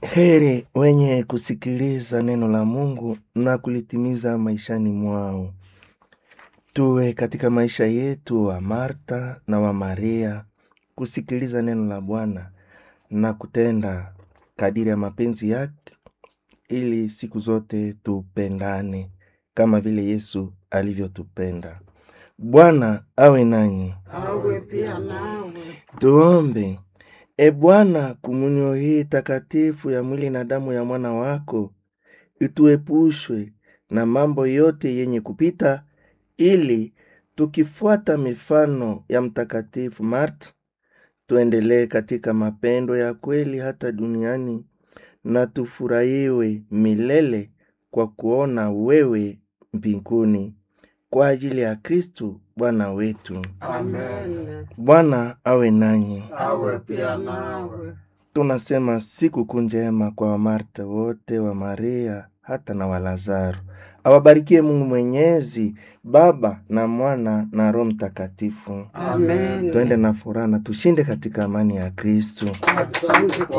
Heri wenye kusikiliza neno la Mungu na kulitimiza maishani mwao. Tuwe katika maisha yetu wa Marta na wa Maria, kusikiliza neno la Bwana na kutenda kadiri ya mapenzi yake, ili siku zote tupendane kama vile Yesu alivyotupenda. Bwana awe nanyi. awe pia nawe. Tuombe. E Bwana, komunyo hii takatifu ya mwili na damu ya mwana wako ituepushwe na mambo yote yenye kupita, ili tukifuata mifano ya Mtakatifu Marta tuendelee katika mapendo ya kweli hata duniani na tufurahiwe milele kwa kuona wewe mbinguni kwa ajili ya Kristu Bwana wetu. Amen. Bwana awe nanyi. Awe pia nawe. Tunasema sikukuu njema kwa Wamarta wote wa Maria hata na Walazaro. Awabarikie Mungu Mwenyezi, Baba na Mwana na Roho Mtakatifu. Amen. Twende na furaha na tushinde katika amani ya Kristu. Asante kwa